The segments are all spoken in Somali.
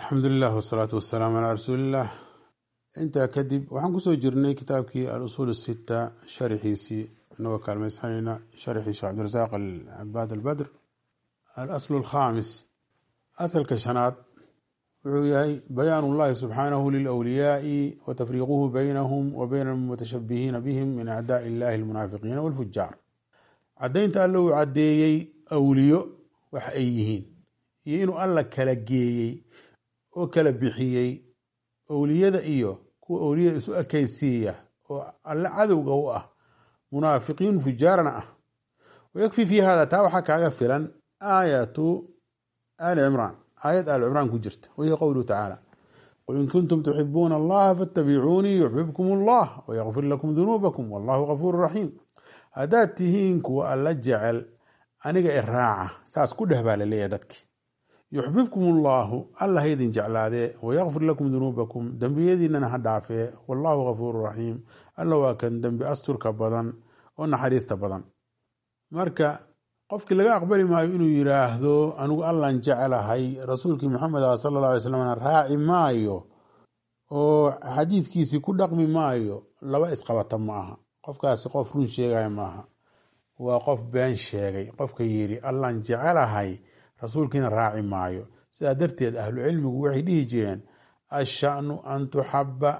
alxamdulilah wasalaatu wasalaamu calaa rasuuliillah intaa kadib waxaan kusoo jirnay kitaabkii al-usuul sita sharxiisii inagoo kaalmaysanayna sharxii sheekh cabdirasaaq alcabaad albadr alaslu alkhaamis asalka shanaad wuxuu yahay bayaan ullahi subxaanahu lilwliyaai wa tafriiquhu baynahum wa bayna almutashabihiina bihim min acdaai illahi almunaafiqiina walfujaar caddaynta alla uu caddeeyey awliyo wax ay yihiin iyo inuu alla kala geeyey oo kala bixiyey owliyada iyo kuwa owliyada isu ekaysiiya oo alle cadowga u ah munaafiqiin fujaarana ah wayakfi fii hada taa waxaa kaaga filan aayatu ali cimraan aayad aali cimraan ku jirta wahiya qowluhu tacaala qul in kuntum tuxibuuna allaha faatabicuunii yuxbibkum allah wayakfir lakum dunuubakum wallahu gafuuru raxiim haddaad tihiin kuwa alla jecel aniga i raaca saas ku dheh baa laleeyahay dadki yuxbibkum allaahu alla haydin jeclaadee wayakfir lakum dunuubakum dembiyadiinana ha dhaafee wallahu gafuuru raxiim alla waa kan dembi asturka badan oo naxariista badan marka qofkii laga aqbali maayo inuu yiraahdo anigu allan jecelahay rasuulkii maxamed ah sala alla alay slamna raaci maayo oo xadiidkiisii ku dhaqmi maayo laba isqabata ma aha qofkaasi qof run sheegaya maaha waa qof been sheegay qofka yidhi allan jecelahay rasuulkiina raaci maayo sidaa darteed ahlu cilmigu waxay dhihi jireen ashanu an tuxaba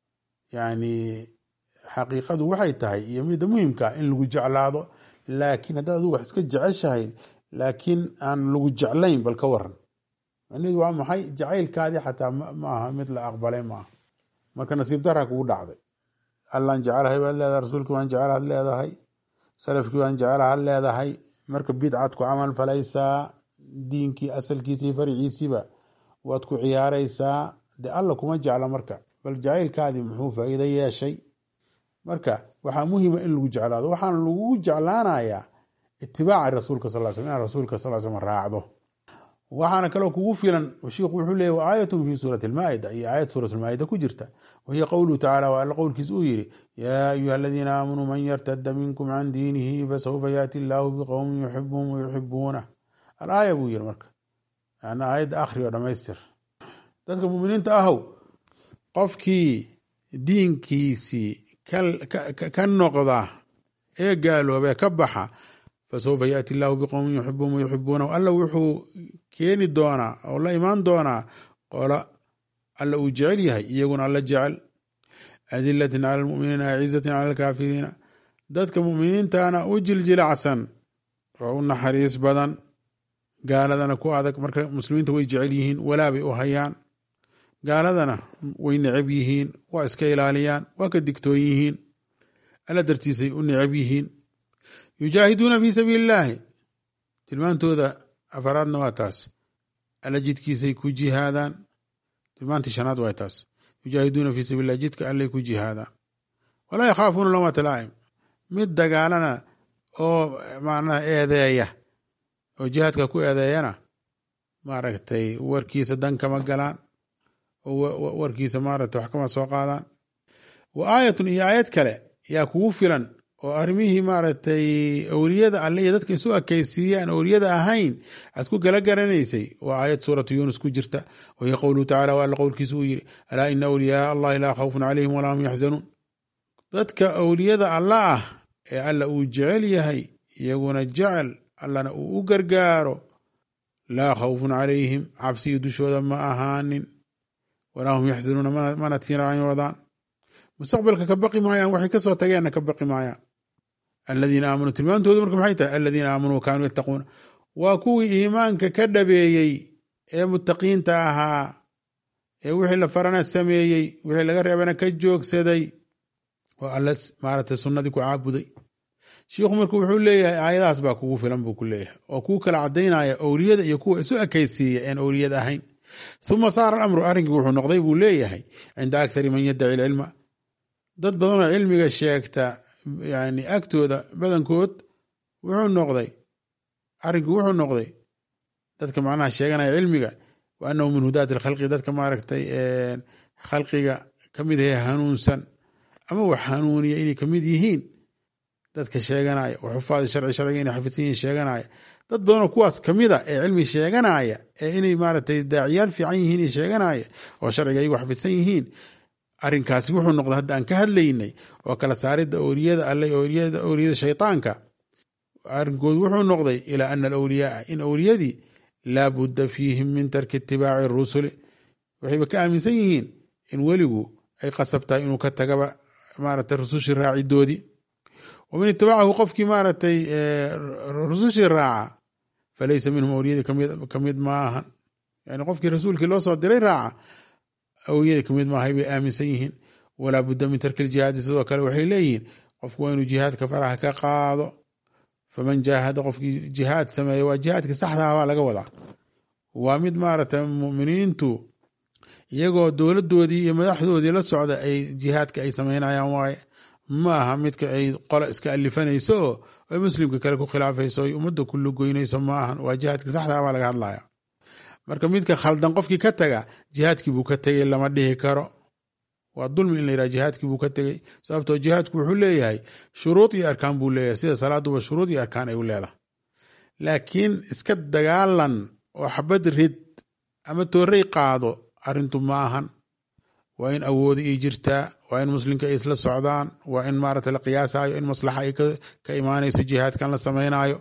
yani xaqiiqadu waxay tahay iyo midda muhimka in lagu jeclaado laakiin haddaad adigu wax iska jeceshahay laakiin aan lagu jeclayn bal ka waran macnaheedu waa maxay jacaylkaadii xataa maaha mid la aqbalay maaha marka nasiib daraa kugu dhacday allaan jecelahay baad leedahay rasuulkii waan jecelaad leedahay salafkii waan jecelaad leedahay marka bidcad ku camal falaysaa diinkii asalkiisa iyo fariciisiiba waad ku ciyaaraysaa de alla kuma jecla marka bal jacaylkaadii muxuu faa'iido yeeshay marka waxaa muhima in lagu jeclaado waxaana lagugu jeclaanayaa itibaaca rasuulka sal sl inaad rasuulka sal slam raacdo waxaana kaloo kugu filan shiikhu wuxuu leeyay wa aayatun fi suurati almaa'ida iyo aayad suurat lmaa'ida ku jirta wahiya qowluhu tacala waa alla qowlkiis uu yidhi yaa ayuha aladiina aamanuu man yartada minkum can diinihi fasawfa yaati illaahu biqowmin yuxibuhum wayuxibuunah alaaya buu yiri marka yani aayadda akhri oo dhamaystir dadka muminiinta ahow qofkii diinkiisii ka noqda ee gaaloobee ka baxa fasawfa yaati illaahu biqowmin yuxibuhum wayuxibuunahu alla wuxuu keeni doonaa oo la imaan doonaa qola alla uu jecel yahay iyaguna alla jecel adilatin cala lmuminiina acizatin cala alkaafiriina dadka muminiintana u jiljilacsan oo u naxariis badan gaaladana ku adag marka muslimiinta way jecel yihiin walaabay u hayaan gaaladana way necab yihiin waa iska ilaaliyaan waa ka digtoon yihiin alla dartiisay u necab yihiin yujaahiduuna fii sabiili illaahi tilmaantooda afaraadna waa taas alla jidkiisay ku jihaadaan tilmaantii shanaad waa taas yujaahiduuna fii sabiil lah jidka allay ku jihaadaan walaa yakhaafuuna lawmata laa'im mid dagaalana oo macnaha eedeeya oo jihaadka ku eedeeyana maaragtay warkiisa dan kama galaan oo warkiisa maaragtay wax kama soo qaadaan wa aayatun iyo aayad kale yaa kugu filan oo arrimihii maaragtay owliyada alle iyo dadka isu akaysiiya aan owliyada ahayn aad ku gala garanaysay waa aayad suuratu yuunus ku jirta wahiya qowluhu tacala waa alla qowlkiisa uu yidhi alaa ina awliyaaa allahi laa khawfun calayhim walaa hum yaxzanuun dadka owliyada alla ah ee alla uu jecel yahay iyaguna jecel allana uu u gargaaro laa khawfun calayhim cabsiyo dushooda ma ahaanin walaa hum yaxzanuuna mana tiiraanyoodaan mustaqbalka ka baqi maayaan waxay kasoo tageenna ka baqi maayaan aladiina aamanuu tilmaantoodu marka maxay tahay aladiina aamanuu kaanuu yattaquuna waa kuwii iimaanka ka dhabeeyey ee muttaqiinta ahaa ee wixii la farana sameeyey wixii laga reebana ka joogsaday oo alla maaragtay sunnadii ku caabuday shiikhu marka wuxuu leeyahay aayadahaas baa kugu filan buu ku leeyahay oo kuu kala cadaynaya owliyada iyo kuwa isu ekaysiiya een owliyad ahayn uma saara alamru arrinkii wuxuu noqday buu leeyahay cinda akthari man yaddaci ilcilma dad badanoo cilmiga sheegta yani agtooda badankood wuxuu noqday arrinkii wuxuu noqday dadka macnaha sheeganaya cilmiga wa annahu min hudaati alkhalqi dadka maaragtay khalqiga ka mid ahe hanuunsan ama wax hanuuniya inay kamid yihiin dadka sheeganaya wa xufaadi sharci sharciga inay xafidsan yihiin sheeganaya dad badanoo kuwaas kamid a ee cilmi sheeganaya ee inay maaragtay daaciyaal fiican yihiin iyo sheeganaya oo sharciga ayagu xafidsan yihiin arrinkaasi wuxuu noqday hadda aan ka hadlaynay oo kala saaridda owliyada alle owliyada owliyada shaytaanka arrinkoodu wuxuu noqday ilaa ana alawliyaaa in owliyadii laa budda fiihim min tarki itibaaci rusuli waxayba ka aaminsan yihiin in weligu ay qasab tahay inuu ka tagaba maaragtay rusushii raacidoodii waman itibaacahu qofkii maaragtay rusushii raaca falaysa minhum awliyadii kamid maahan yani qofkii rasuulkii loo soo diray raaca awliyadii kamid maahay bay aaminsan yihiin walaa budda min tarki ljihaadi sidoo kale waxay leeyihiin qofku waa inuu jihaadka faraha ka qaado faman jaahada qofkii jihaad sameeya waa jihaadkii saxdaha baa laga wadaa waa mid maaragtay muminiintu iyagoo dowladoodii iyo madaxdoodii la socda ay jihaadka ay sameynayaan waaye ma aha midka ay qola iska alifanayso oo ay muslimka kale ku khilaafayso ay ummadda ku lugoynayso ma ahan waa jihaadka saxdaa baa laga hadlaya marka midka khaldan qofkii ka taga jihaadkii buu ka tegey lama dhihi karo waa dulmi in la yidhaha jihaadkii buu ka tegey sababtoo jihaadku wuxuu leeyahay shuruud iyo arkaan buu leeyahay sida salaaduba shuruud iyo arkaan ay u leedahay laakiin iska dagaalan oo xabad rid ama toorey qaado arrintu ma ahan waa in awoodi ay jirtaa waa in muslimka ay isla socdaan waa in maarata la qiyaasayo in maslaxa ay ka imaanayso jihaadkan la samaynayo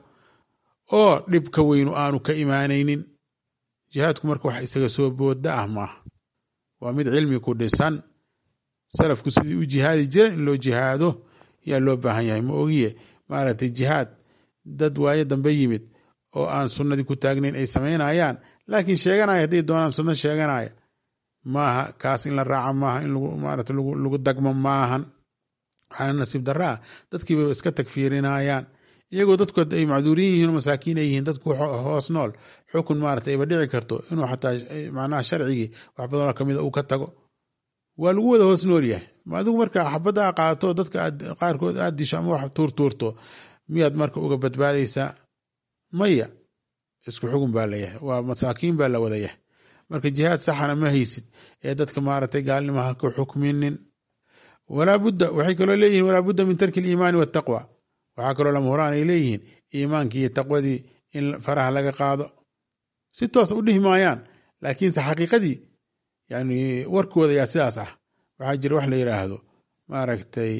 oo dhib ka weynu aanu ka imaanaynin jihaadku marka wax isaga soo booda ah maaha waa mid cilmi ku dhisan salafku sidii u jihaadi jiran in loo jihaado yaa loo baahan yahay ma ogiye maaragtay jihaad dad waayo dambe yimid oo aan sunnadii ku taagnayn ay samaynayaan laakiin sheeganaya hadday doonaan sunno sheeganaya maaha kaas in la raaca maaha in maarata lagu dagmo maahan waxaana nasiib darra ah dadkiiba iska tagfiirinayaan iyagoo dadku ay macduuriin yihiin masaakiin ay yihiin dadku hoos nool xukun maarata ayba dhici karto inuu xataa macnaha sharcigii wax badanoo kamida uu ka tago waa lagu wada hoos nool yahay adigu marka xabadda a qaato dadka qaarkood aad disho ama wax tuurtuurto miyaad marka uga badbaadaysaa maya isku xugun baa layahay waa masaakiin baa la wada yahay marka jihaad saxana ma haysid ee dadka maaragtay gaalnimaha ka xukminin walaa budda waxay kaloo leeyihin walaa budda min tarki aliimaani waataqwa waxaa kaloo lama horaan ay leeyihiin iimaankii iyo taqwadii in faraha laga qaado si toos u dhihi maayaan laakiinse xaqiiqadii yani warkooda yaa sidaas ah waxaa jira wax la yidhaahdo maaragtay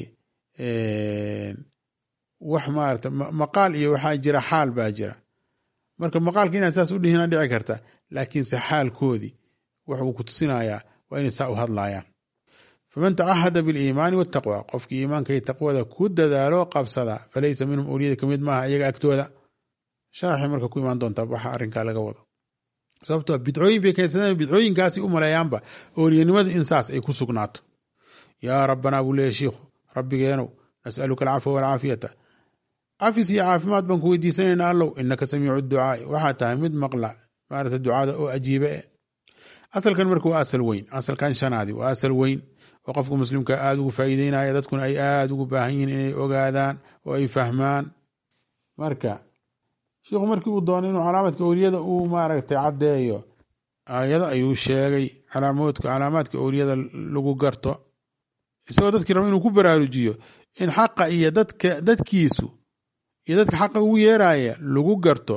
wax maarata maqaal iyo waxaa jira xaal baa jira marka maqaalka inaad saas u dhihina dhici karta laakiinse xaalkoodii wax uu ku tusinayaa waa inay saa u hadlayaan faman tacahada biliimaani waataqwa qofkii iimaanka iyo taqwada ku dadaalo qabsada falaysa minhum awliyada kamid maaha iyaga agtooda sharaxay marka ku imaan doontaa waxa arrinkaa laga wado sababtoo bidcooyin bay keensadeen bidcooyinkaasi u maleeyaanba ooliyanimada in saas ay ku sugnaato yaa rabbanaa buu leeyahy shiikhu rabbigeenow nasaluka alcafwa walcaafiyata cafis iyo caafimaad baan ku weydiisanayna allow inaka samiicu ducaai waxaa tahay mid maqla maarata ducada oo ajiibe e asalkan marka waa asal weyn asalkan shanaadi waa asal weyn oo qofka muslimka aada ugu faa'iideynaya dadkuna ay aada ugu baahan yihiin inay ogaadaan oo ay fahmaan marka shiikhu markii uu doonay inuu calaamadka owliyada uu maaragtay caddeeyo aayado ayuu sheegay calaamaadka owliyada lagu garto isagoo dadkii raba inuu ku baraarujiyo in xaqa iyo dadka dadkiisu iyo dadka xaqa ugu yeeraya lagu garto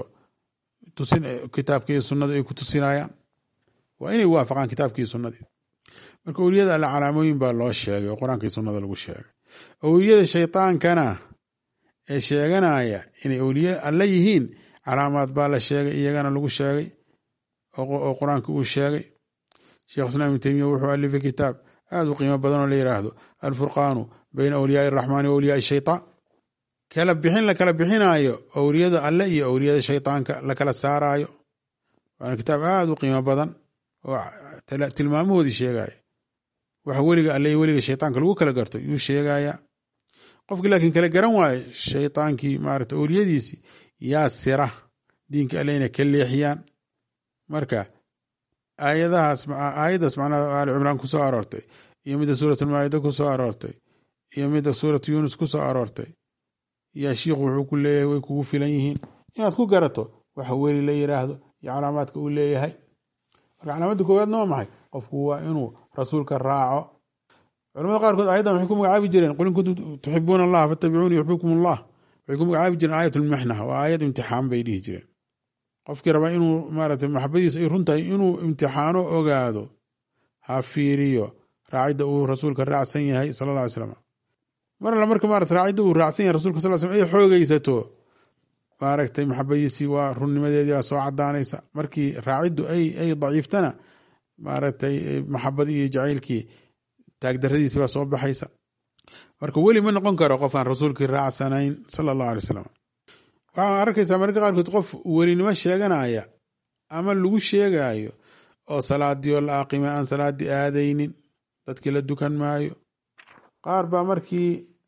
kitaabka iyo sunnadu ay ku tusinayaan waa inay waafaqaan kitaabka iyo sunnadii marka owliyada alle calaamooyin baa loo sheegay oo qur-aanka iyo sunnada lagu sheegay owliyada shaydaankana ee sheeganaya inay owliye alle yihiin calaamaad baa la sheegay iyagana lagu sheegay oo qur-aanka uu sheegay sheekh islaam ibn teymiya wuxuu alifay kitaab aada u qiimo badan oo la yidhaahdo alfurqaanu bayna awliyaai araxmaani wa awliyaai shaytaan kala bixin la kala bixinaayo owliyada alle iyo owliyada shaytaanka la kala saaraayo waana kitaab aada u qiimo badan oo tilmaamahoodii sheegaya waxa weliga alle iyo weliga shaytaanka lagu kala garto yuu sheegaya qofkii laakiin kala garan waayo shaytaankii maarata owliyadiisii yaa sira diinka alle inay ka leexiyaan marka aayadahaas aayaddaas macnaha aali cimraan ku soo aroortay iyo midda suuratulmaayida ku soo aroortay iyo midda suuratu yuunus ku soo aroortay yaa shiikhu wuxuu ku leeyahay way kugu filan yihiin inaad ku garato waxa weli la yiraahdo iyo calaamaadka uu leeyahay marka calaamadda koowaadna waa maxay qofku waa inuu rasuulka raaco culamada qaarkood aayaddan waxay ku magacaabi jireen qul in kuntum tuxibuuna allaha fattabicuuni yuxbibkum allah waxay ku magacaabi jireen aayat lmixna waa aayad imtixaan bay dhihi jireen qofkii rabaa inuu maaragtay maxabadiisa ay run tahay inuu imtixaano ogaado ha fiiriyo raacidda uu rasuulka raacsan yahay sala alla alay slam mar alla marka maarata raacidda uu raacsan yahay rasulka sal slam ay xoogaysato maaragtay maxabadiisii waa runnimadeedii baa soo cadaanaysa markii raaciddu ay ay daciiftana maaragtay maxabadii iyo jacaylkii taagdaradiisi baa soo baxaysa marka weli ma noqon karo qof aan rasuulkii raacsanayn sala allahu alay wasalam waxaa arkaysaa mararka qaarkood qof welinimo sheeganaya ama lagu sheegayo oo salaadii oo la aqimay aan salaadii aadaynin dadkii la dukan maayo qaar baa markii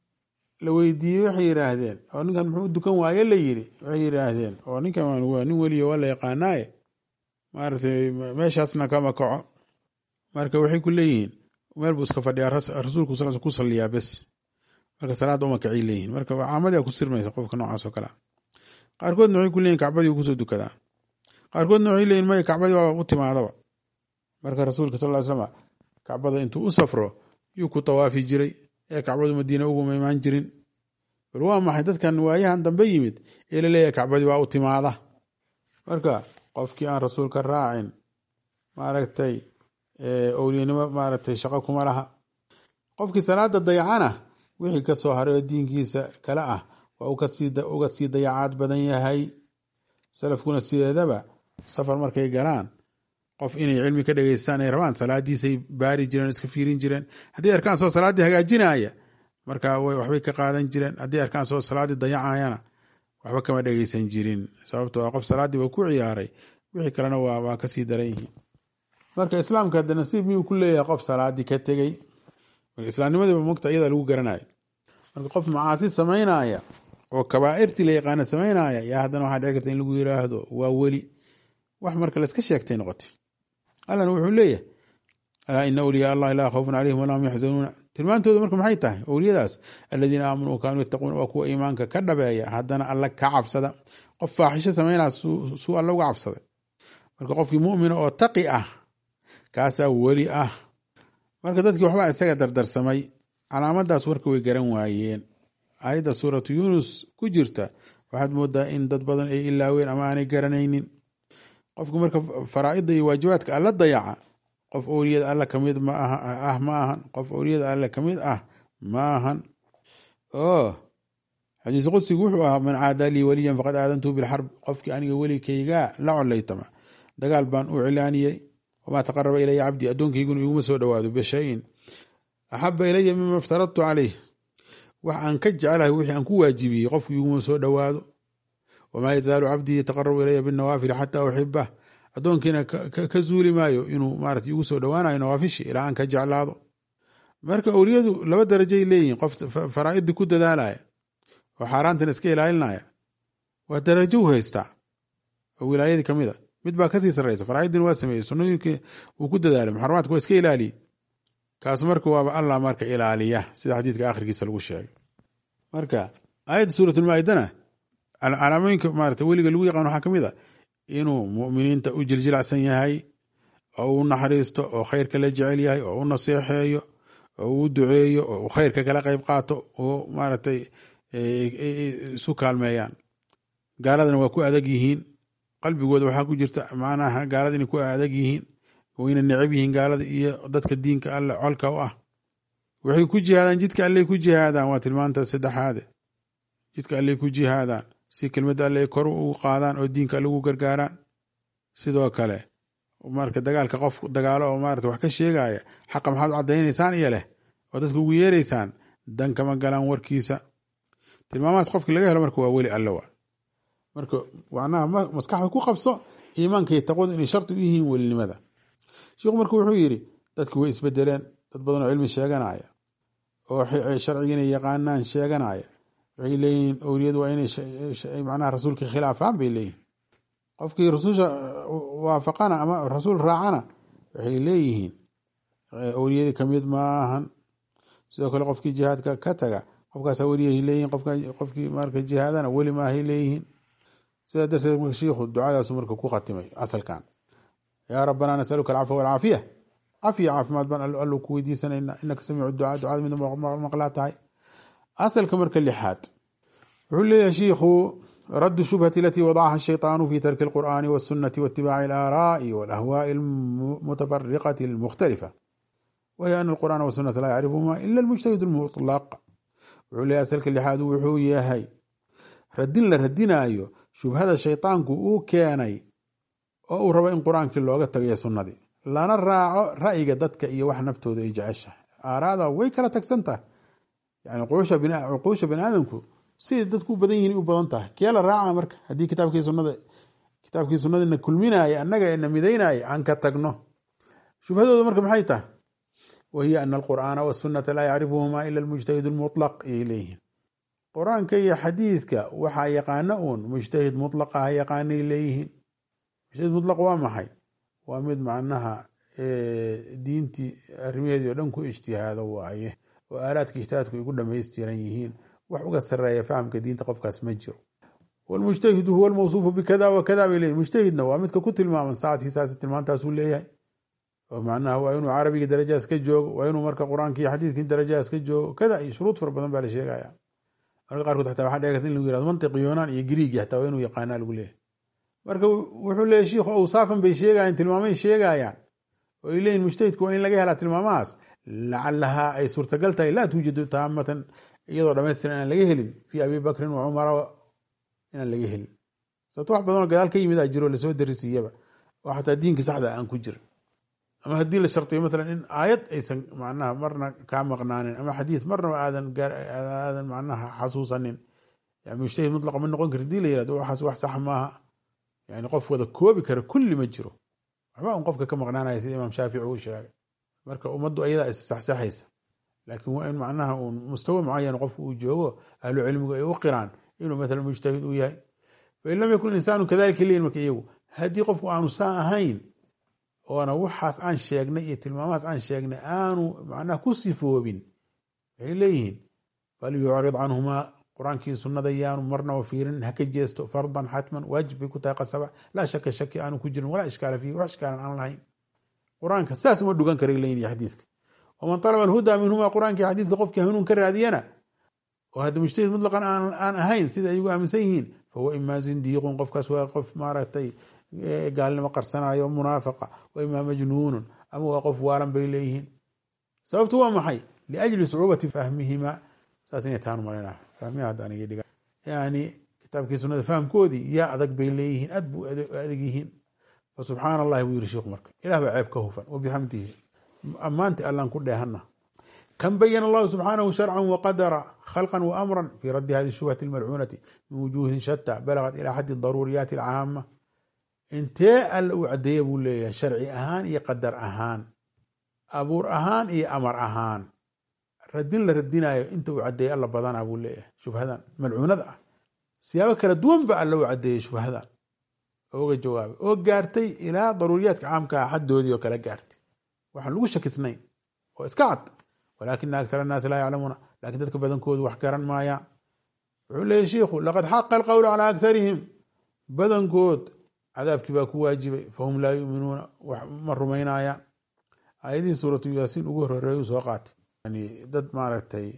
la weydiiyey waxay yidhaahdeen oo ninkan muxuu dukan waaye la yiri waxay yidhaahdeen oo ninkan waa nin weliya waa la yaqaanaaye maaratay meeshaasna kama kaco marka waxay ku leeyihiin meel buu iska fadhiyaa rasuulku sal ku saliyaa bes marka salaadda uma kacay leeyihin marka caamadii ku sirmaysa qofka noocaas oo kalea qaarkoodna waxay ku leeyihin kacbadii kusoo dukadaa qaarkoodna waxay leeyihin maya kacbadii waa u timaadaba marka rasuulka sal ly slam kacbada intuu u safro yuu ku tawaafi jiray ee kacbadu madiina uguma imaan jirin bal waa maxay dadkan waayahan dambe yimid ee laleeyahay kacbadii waa u timaada marka qofkii aan rasuulka raacin maaragtay owliyanimo maaragtay shaqo kuma laha qofkii salaada dayacana wixii ka soo haray oo diinkiisa kale ah waa uga sii dayacaad badan yahay salafkuna sideedaba safar markay galaan qof inay cilmi ka dhegeystaan ay rabaan salaadiisay baari jireen iska fiirin jireen haddii arkaan soo salaaddii hagaajinaya marka waxbay ka qaadan jireen haddii arkaan soo salaaddii dayacayana waxba kama dhegeysan jirin sababto waa qof salaaddii ba ku ciyaaray wixii kalena waa kasii daran yihiin marka islaamka hadde nasiib miyuu ku leeyahay qof salaadii ka tegey marka islaamnimadiiba mogta iyada lagu garanayo marka qof macaasi samaynaya oo kabaa'irtii la yaqaana samaynaya yaa haddana waxaa dhici karta in lagu yiraahdo waa weli wax marka layska sheegtay noqotay allana wuxuu leeyahay alaa ina awliyaa allahi laa khawfun calayhim walaa hum yaxzanuuna tilmaantooda marka maxay tahay owliyadaas aladiina aamanuu wa kaanuu yattaquuna waa kuwa iimaanka ka dhabeeya haddana alla ka cabsada qof faaxisho samaynaa suu alla uga cabsaday marka qofkii mumina oo taqi ah kaasaa weli ah marka dadkii waxbaa isaga dardarsamay calaamadaas warka way garan waayeen aayadda suuratu yuunus ku jirta waxaad moodaa in dad badan ay ilaaween ama aanay garanaynin qofku marka faraa'ida iyo waajibaadka alla dayaca qof owliyada alla kamid ah ma ahan qof owliyada alla kamid ah ma ahan o xadiis qudsigu wuxuu ahaa man caada lii waliyan faqad aadantuu bilxarb qofkii aniga welikaygaa la colaytama dagaal baan u cilaaniyey wamaa taqaraba ilaya cabdii addoonkayguna iguma soo dhowaado bishayin axaba ilaya mima iftaradtu caleyh wax aan ka jecelahay wixii aan ku waajibiyey qofku iguma soo dhowaado wamaa yazaalu cabdii yataqarabu ilaya binawaafili xataa uxibah addoonkiina ka zuuli maayo inuu maarata igu soo dhowaanayo nawaafishi ilaa aan ka jeclaado marka owliyadu laba darajay leeyihin qof faraa'idii ku dadaalaya oo xaaraantana iska ilaalinaya waa darajo u haystaa oo wilaayadii kamid a mid baa kasii sarreysa faraa'idiina waa sameeyey sunnooyinkii uu ku dadaalay muxaramaadka waa iska ilaaliyey kaas marka waaba allah marka ilaaliya sida xadiidka akhirkiisa lagu sheegay marka aayadda suuratulmaa-idana calaamooyinka maarata weliga lagu yaqaan waxaa kamid a inuu muminiinta u jiljilacsan yahay oo u naxariisto oo khayrka la jecel yahay oo u naseexeeyo oo u duceeyo oo u khayrka kala qayb qaato oo maaragtay isu kaalmeeyaan gaaladana waa ku adag yihiin qalbigooda waxaa ku jirta macnaha gaalada inay ku adag yihiin wayna necab yihiin gaalada iyo dadka diinka alle colka u ah waxay ku jihaadaan jidka alley ku jihaadaan waa tilmaanta saddexaade jidka alley ku jihaadaan si kelmadda alle ay kor ugu qaadaan oo diinka alle ugu gargaaraan sidoo kale marka dagaalka qof dagaalo oo maarata wax ka sheegaya xaqa maxaad u caddaynaysaan iyo leh oo dadka ugu yeeraysaan dan kama galaan warkiisa tilmaamahaas qofkii laga helo marka waa weli alle waa marka macnaha maskaxda ku qabso iimaanka iyo taqwadu inay shardi u yihiin welinimada sheikhu marka wuxuu yidhi dadki way isbedeleen dad badan oo cilmi sheeganaya oo sharciga inay yaqaanaan sheeganaya waxay leeyihiin owliyadu waa inay macnaha rasuulka khilaafaan bay leeyihin qofkii rasuulsha waafaqana ama rasuul raacana waxay leeyihiin owliyadii kamid maahan sidoo kale qofkii jihaadka ka taga qofkaasa weliyahay leeyihin qofkii marka jihaadana weli maahay leeyihiin sidaa darteed marka shiikhu ducadaasu marka ku khatimay asalkan yaa rabbanaa nasaluka alcafwa walcaafiya cafiya caafimaad baan allu ku weydiisanayna inaka samiicu ducaa ducada mid maqlaa tahay asalka marka lixaad wuxuu leeyahay shiikhu رد الشبهة التي وضعها الشيطان في ترك القرآن والسنة واتباع الآراء والأهواء المتفرقة المختلفة وهي أن القرآن والسنة لا يعرفهما إلا المجتهد المطلق وعلي أسلك اللحاد وحو ياهي ردين لردinaayo shubhada shayطaanku uu keenay oo uu rabo in qur-aankii looga tagayo sunnadii lana raaco ra'yiga dadka iyo wax naftooda ay jeceshahay aaraada way kala tagsan tahay yani cuquusha bani aadamku siday dadku u badan yihin u badan tahay kee la raaca marka haddii kitaabkii sunada kitaabkii sunadina kulminaya annaga ena midaynaya aan ka tagno shubhadooda marka maxay tahay wahiya ana alqur'aana wasunata laa yacrifuhuma ila almujtahid lmuطlaq ayay leeyihiin qur-aanka iyo xadiidka waxaa yaqaana uun mujtahid mutlaqa ha yaqaanay leeyihiin mujtahid mutlaq waa maxay waa mid macnaha diintii arrimaheedii oo dhan ku ijtihaado waaye oo aalaadka ijtihaadku ay ku dhamaystiran yihiin wax uga sareeya fahamka diinta qofkaas ma jiro wlmujtahidu huwa lmawsuufu bikada wa kada bay leeyihin mujtahidna waa midka ku tilmaaman saasi saasi tilmaantaasuu leeyahay oo macnaha waa inuu carabiga darajaas ka joogo waa inuu marka qur-aanka iyo xadiidkii darajaas ka joogo kada iyo shuruud fara badan baa la sheegaya marka qaarkood xataa waxaa dhici karta in lagu yirahdo mantiqi yoonaan iyo griigi xataa waa inuu yaqaanaa lagu leeyahay marka wuxuu leeyahy shiikhu awsaafan bay sheegayaan tilmaamay sheegayaan oo ay leeyihin mujtahidku waa in laga helaa tilmaamahaas lacalahaa ay suurtagal tahay laa tuujadu taamatan iyadoo dhamaystiran inaan laga helin fii abi bakrin wa cumara inaan laga helin sababto wax badanoo gadaal ka yimid a jiro lasoo darisiiyaba oo xataa diinka saxda aan ku jirin ama haddii la shartiyo matalan in aayad aysan macnaha marna kaa maqnaanin ama xadiid marnaba aadan aadan macnaha xasuusanin yani mujtahid mutlaqa ma noqon kari hadii la yirahdo waxaas wax sax maaha yani qof wada koobi kara kulli ma jiro waxba un qofka ka maqnaanaya sida imaam shaafici uu sheegay marka ummaddu ayadaa is saxsaxaysa laakiin waa in macnaha uun mustawa mucayan qofku uu joogo ahlu cilmigu ay u qiraan inuu matala mujtahid uu yahay fain lam yakun insaanu kadalika leyin marka iyagu haddii qofku aanu saa ahayn oona waxaas aan sheegnay iyo tilmaamahaas aan sheegnay aanu macnaha ku sifoobin waxay leeyihiin fal yucrid canhumaa qur-aankii sunnada yaanu marnaba fiirin haka jeesto fardan xatman waajib bay ku tahay qasaba laa shaka shaki aanu ku jirin walaa ishkaala fiihi wax ishkaalan aan lahayn qur-aanka saas uma dhugan karay leeyihin iyo xadiidka waman talaba alhudaa minhuma qur-aanka iyo xadiidka qofkii hanuun ka raadiyana oo hadda mujtahid mutlaqan aan ahayn sida ayagu aaminsan yihiin fahuwa imaa zindiiqun qofkaas waa qof maaragtay gaalnimo qarsanayo munaafaqa wa imaa majnuunun ama waa qof waalan bay leeyihiin sababtu waa maxay liajli sucuubati fahmihima saas inay taan malina fahmiha hadda aniga dhiga yani kitaabkii sunada fahamkoodii yaa adag bay leeyihiin aad bu adag yihiin fa subxaana allahi buu yiri sheikhu marka ilah baa ceeb ka hufan wabixamdihi ammaanti allaan ku dheehana kan bayana allahu subxaanahu sharcan waqadara khalqan waamran fi raddi hadi shubhati almalcuunati min wujuuhin shata balagat ila xaddi daruuriyaati alcaama intee alla uu cadeeya buu leeyahay sharci ahaan iyo qadar ahaan abuur ahaan iyo amar ahaan radin la radinayo inta uu cadeeyey alla badana buu leeyahay shubhadan malcuunada ah siyaabo kala duwan ba alla uu cadeeyey shubhadan ooga jawaabay oo gaartay ilaa daruuriyaadka caamkaa xaddoodii oo kala gaartay waxaan lagu shakisnayn oo iska cad walaakina aktar annaasi laa yaclamuuna lakin dadka badankoodu wax garan maayaan wuxuu leeyahy shiikhu laqad xaqa alqowlu calaa aktarihim badankood cadaabkii baa ku waajibay fahum laa yuminuuna ma rumaynayaan aayadihii suuratu yaasiin ugu horeeyu soo qaatay yani dad maaragtay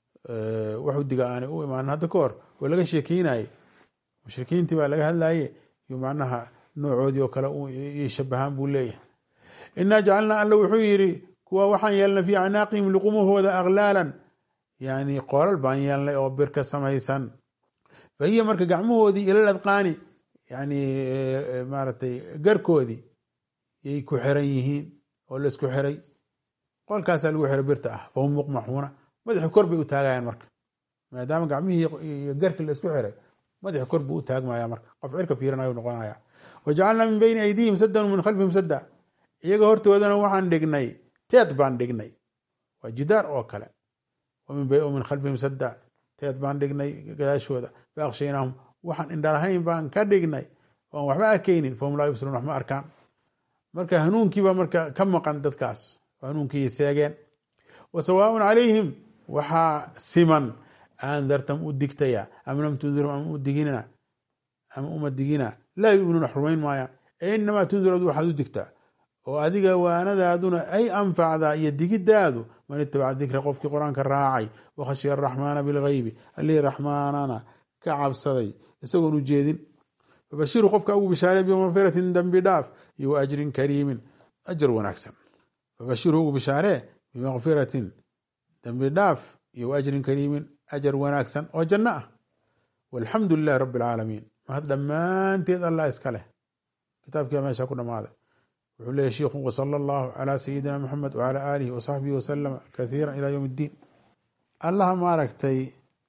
wax udiga aanay u imaanin hadda ka hor oo laga sheekeynayey mushrikiintii baa laga hadlaye iyo macnaha noocoodii oo kale iyo shabahaan buu leeyahay inaa jacalnaa alla wuxuu yidhi kuwa waxaan yeelnay fii acnaaqihim luqumahooda aklaalan yani qoolal baan yeelnay oo bir ka samaysan fa hiya marka gacmahoodii ilal adqaani yani maaragtay garkoodii yay ku xiran yihiin oo laisku xiray qolkaasaa lagu xiray birta ah fahum muqmaxuuna madaxi kor bay u taagayaan marka maadaama gacmihii iyo garki la isku xiray madaxi kor buu u taagmaya marka qof cirka fiirinayu noqonaya wajacalnaa min bayni aydihim saddan min khalfihim sadda iyaga hortoodana waxaan dhignay teed baan dhignay waa jidaar oo kale min khalfihim sadda teed baan dhignay gadaashooda faaqshaynahum waxaan indhalahayn baan ka dhignay oan waxba arkaynin fahum laa yubsiruun wax ma arkaan marka hanuunkiiba marka ka maqan dadkaas hanuunkii seegeen wa sawaaun calayhim waxaa siman aandartam u digtaya am lam tundirum ama u digina ama uma digina laa yuminuun wax rumayn maayaan ee inamaa tundir adu waxaad u digtaa oo adiga waanadaaduna ay anfacdaa iyo digidaadu man itabaca dikra qofkii qur-aanka raacay wakhashiya araxmaana bilgeybi allihii raxmaanana ka cabsaday isagoon u jeedin fabashiru qofka ugu bishaaree bimaqfiratin dembi dhaaf iyo wa ajrin kariimin ajar wanaagsan fabashiru ugu bishaaree bimaqfiratin dembi dhaaf iyo wa ajrin kariimin ajar wanaagsan oo janno ah walxamdu lilahi rabi alcaalamiin mahad dhammaanteed allah iska leh kitaabkia meesha ku dhammaaday wuxuu leeyahy shiikhu wasala allahu calaa sayidina maxamed wacala aalihi wasaxbihi wasalama kathiira ilaa yowm iddiin allaha maaragtay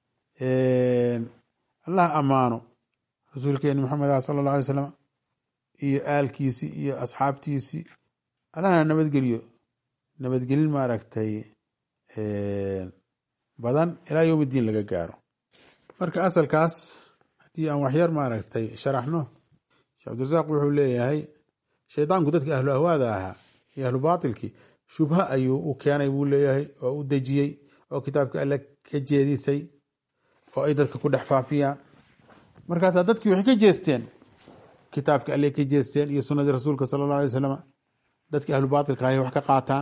allaha ammaano rasuulkeeni maxamed ah sala allah alay slam iyo aalkiisii iyo asxaabtiisii allahna nabadgeliyo nabadgelin maaragtay badan ilaa yowm iddiin laga gaaro marka asalkaas haddii aan waxyar maaragtay sharaxno sheekh cabdirasaaq wuxuu leeyahay shaydaanku dadka ahlu ahwaada ahaa iyo ahlu baatilkii shubha ayuu u keenay buu leeyahay oo u dejiyey oo kitaabka alle ka jeedisay oo ay dadka ku dhex faafiyaan markaasaa dadkii waxay ka jeesteen kitaabka alle ka jeesteen iyo sunnadii rasuulka sala allah alay wasalam dadkii ahlu baatilka ahay wax ka qaataan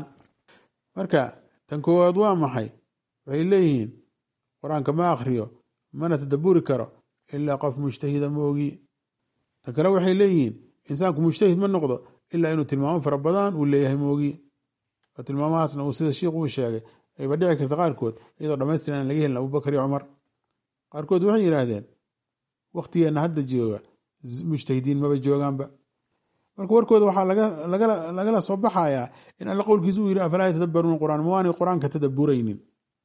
marka tan koowaad waa maxay waxay leeyihiin qur-aanka ma akhriyo mana tadaburi karo ilaa qof mujtahida ma ogi tan kale waxay leeyihiin insaanku mujtahid ma noqdo ilaa inuu tilmaamo fara badan uu leeyahay moogi oo tilmaamahaasna uu sida shiikhu uu sheegay ayba dhici karta qaarkood iyadoo dhamaystiran aan laga helin abubakar iyo cumar qaarkood waxay yidhaahdeen waktigeenna hadda jooga mujtahidiin maba joogaanba marka warkooda waxaa lagala soo baxayaa in alla qowlkiisa uu yidhi afalaa yatadabbaruuna qur'aan ma waanay qur-aanka tadaburaynin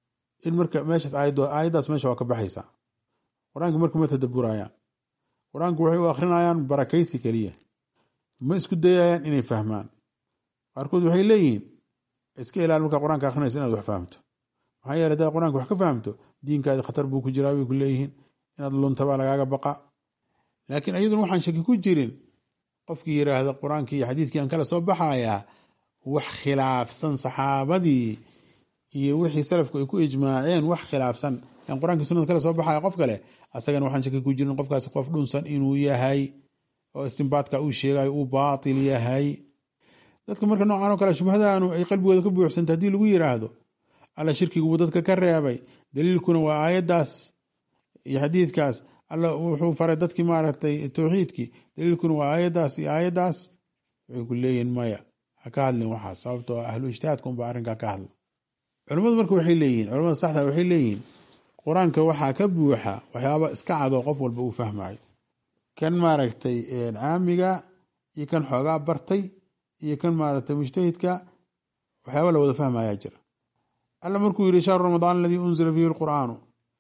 in marka meeshaas aayaddaas meesha waa ka baxaysaa qur-aanka marka ma tadaburayaan qur-aanku waxay u akrinayaan barakaysi keliya ma isku dayayaan inay fahmaan qaarkood waxay leeyihiin iska ilaal markaa qur-aanka akrinaysa inaad wax fahamto maxaa yeele hadaad qur-aanka wax ka fahamto diinkaadi khatar buu ku jiraa bay ku leeyihiin inaad luntabaa lagaaga baqa laakiin ayaduna waxaan shaki ku jirin qofkii yiraahda qur-aankii iyo xadiidkii aan kala soo baxayaa wax khilaafsan saxaabadii iyo wixii salafku ay ku ijmaaceen wax khilaafsan aan qur-aankii sunada kala soo baxaya qof kale asagana waxaan shaki ku jirin qofkaasi qof dhunsan inuu yahay oo istimbaadka uu sheegayo uu baatil yahay dadka marka noocan oo kale shubhadaanu ay qalbigooda ka buuxsanta haddii lagu yiraahdo alla shirkigubuu dadka ka reebay daliilkuna waa aayaddaas iyo xadiidkaas alla wuxuu faray dadkii maaragtay towxiidkii daliilkuna waa aayaddaas iyo aayaddaas waxay ku leeyihin maya ha ka hadlin waxaas sababtoo ahlu ijtihaadka unba arrinkaa ka hadla culimmadu marka waxay leeyihin culamada saxda waxay leeyihiin qur-aanka waxaa ka buuxa waxyaaba iska cadoo qof walba uu fahmayo kan maaragtay caamiga iyo kan xoogaa bartay iyo kan maaragtay mujtahidka waxyaaba la wada fahmayaa jira alla markuu yidhi shahru ramadaan aladii unzila fiihi lqur'aanu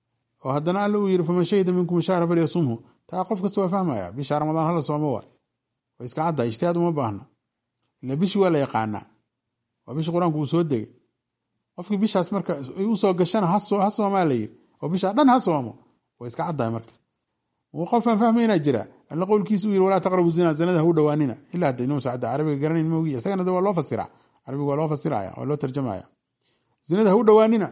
oo haddana alla uu yidhi faman shahida minkum shahra falyasumhu taa qof kasta waa fahmaya bisha ramadaan hala soomo waay way iska caddahay ijtihaad uma baahna ila bishi waa la yaqaanaa waa bishi qur-aanku uu soo degay qofkii bishaas marka ay usoo gashana ha soomaa la yiri oo bishaa dhan ha soomo way iska caddahay marka qofaan fahmaynaa jira alla qowlkiisa u yiri walaa taqrabu zina zinada ha u dhawaanina ilaa hadda inuu sacda carabiga garanayn moogiya isagana de waa loo fasira carabiga waa loo fasiraya waa loo tarjamaya zinada ha u dhawaanina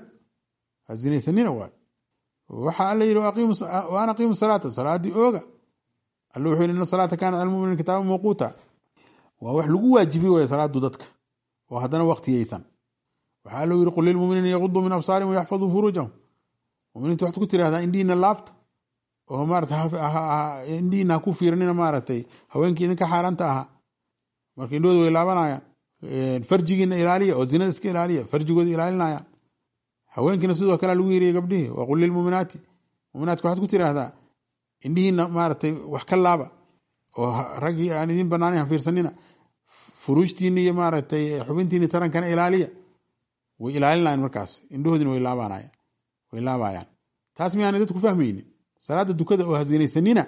ha zinaysanina waay waxa alla yiri waan aqiimu salaata salaadii ooga alla wuxuu yiri ina salaata kaanat al muminin kitaaba mawquuta waa wax lagu waajibiy way salaadu dadka oo haddana waqtiyeysan waxaa alla yiri qul lilmuminiina yaquduu min absaarihim wayaxfaduu furuujahum muminiinta waxaad ku tirahdaa indhihiina laabta oo maarata indhihiina ha ku fiiranina maaragtay haweenkii idinka xaaraanta ahaa marka indhahooda way laabanayaan farjigiina ilaaliya oo zinada iska ilaaliya farjigooda ilaalinayaan haweenkiina sidoo kale lagu yiriya gabdhihii waa qul lilmuminaati muminaadka waxaad ku tiraahdaa indhihiina maaragtay wax ka laaba oo raggii aan idin banaanayn ha fiirsanina furuujtiina iyo maaragtay xubintiina tarankana ilaaliya way ilaalinayan markaas indhahoodina way laabanayaan way laabayaan taas miyaanay dadku fahmaynin salaada dukada oo hazinaysanina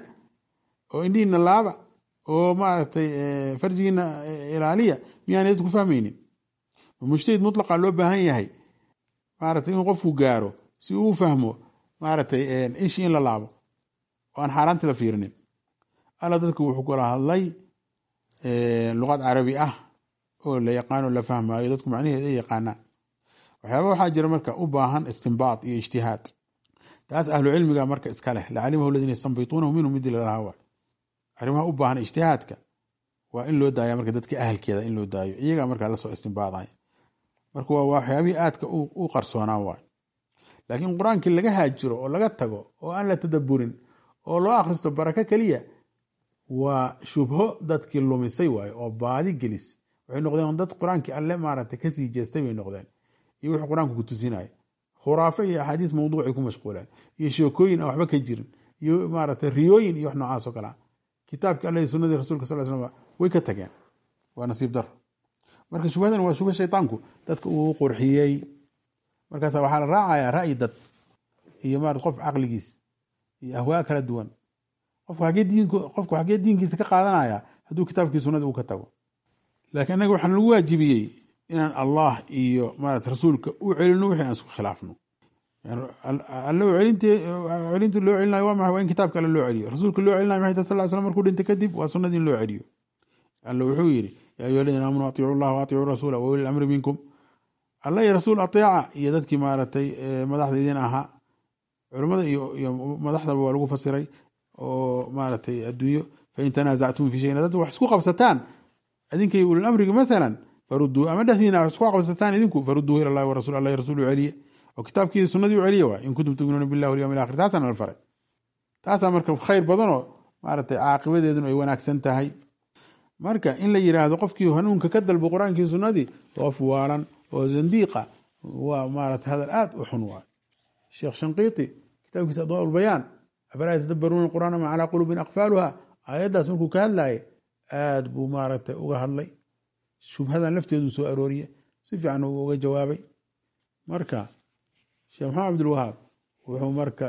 oo indhihiina laaba oo maaragtay farjigiina ilaaliya miyaanay dadku fahmaynin mujtahid mutlaqa loo baahan yahay maaragtay inuu qofku gaaro si uu fahmo maaragtay ishi in la laabo oo aan xaaraanti la fiirinin alla dadku wuxuu kula hadlay luqad carabi ah oo la yaqaano la fahmayo dadku macnaheed ay yaqaanaan waxyaaba waxaa jira marka u baahan istimbaad iyo ijtihaad taas ahlu cilmiga marka iska leh lacalimahu ladiina yastanbituunahu minhum midi lalahaa waay arrimaha u baahan ijtihaadka waa in loo daaya marka dadka ahalkeeda in loo daayo iyagaa markaa lasoo istimbaadaya marka waa waxyaabihii aadka u qarsoonaa waay laakiin qur-aankii laga haajiro oo laga tago oo aan la tadaburin oo loo akhristo barako keliya waa shubho dadkii lumisay waayo oo baadi gelis waxay noqdeen dad qur-aankii alle maaragtay kasii jeestay bay noqdeen iyo wuxuu qur-aanku ku tusinaya khuraafe iyo axaadiis mawduucay ku mashquuleen iyo sheekooyin aan waxba ka jirin iyo maaragtay riyooyin iyo wax noocaas oo kalea kitaabkii alle iyo sunnadii rasulka sal slam way ka tageen waa nasiib daro marka shubhadan waa shubha shaytaanku dadka uu qurxiyey markaasa waxaa la raacayaa ra'yi dad iyo marat qof caqligiis iyo ahwaa kala duwan qofku xagee diinkiisa ka qaadanaya hadduu kitaabkii sunnadii uu ka tago laakiin innaga waxaan lagu waajibiyey inaan allah iyo marat rasuulka u celino wixii aan isku khilaafno alle celinta loo celinayo waa maxay waa in kitaabka alle loo celiyo rasuulka loo celinayo maxay tahay sal slam markuu dhintay kadib waa sunnadii in loo celiyo alle wuxuu yidhi yaa ayuha aladiina aamanuu atiicu llaha wa atiicuu rasuula wa uli lamri minkum alla iyo rasuul ateeca iyo dadkii maaragtay madaxda idin ahaa culimmada iyo madaxdaba waa lagu fasiray oo maaragtay adduunyo fain tanaasactum fi shayin dad wax isku qabsataan idinkay ulil amriga maalan faruduu ama dhexdiina wax isku qabsataan idinku faruduu ila llahi wa rasul allah rasuul u celiye oo kitaabkii sunnadii u celiye waay in kuntum tuminuuna billahi walyawmi alakhir taasana la faray taasaa marka khayr badanoo maaragtay caaqibadeeduna ay wanaagsan tahay marka in la yiraahdo qofkii hanuunka ka dalbo qur-aankii sunnadii qof waalan oo zandiiqa waa maarata hadal aad u xun waay sheekh shanqiiti kitaabkiisa adwaa ulbayaan afalaa yatadabbaruuna qur'aana ma calaa quluubin aqfaaluha aayaddaas markuu ka hadlaye aad buu maaragtay uga hadlay shubhadan lafteedu soo arooriye si fiican uu uga jawaabay marka sheekh maxamed cabdilwahaab wuxuu marka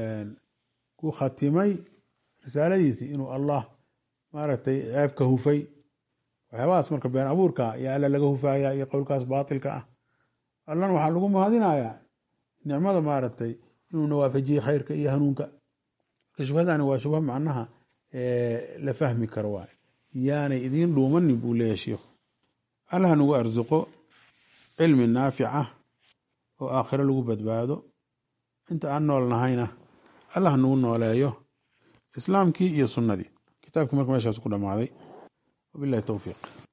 ku khatimay risaaladiisii inuu allah maaragtay ceebka hufay waxyaabahaas marka been abuurka iyo alla laga hufaya iyo qowlkaas baatilka ah allana waxaa lagu mahadinayaa nicmada maaragtay inuuna waafajiyey khayrka iyo hanuunka marka shubhadani waa shubha macnaha la fahmi karo waay yaanay idiin dhuumanin buu leeyahy sheikhu allah nagu arsuqo cilmi naafica oo aakhiro lagu badbaado inta aan nool nahayna allah nagu nooleeyo islaamkii iyo sunnadii kitaabkii marka meeshaas ku dhammaaday wabillahi towfiiq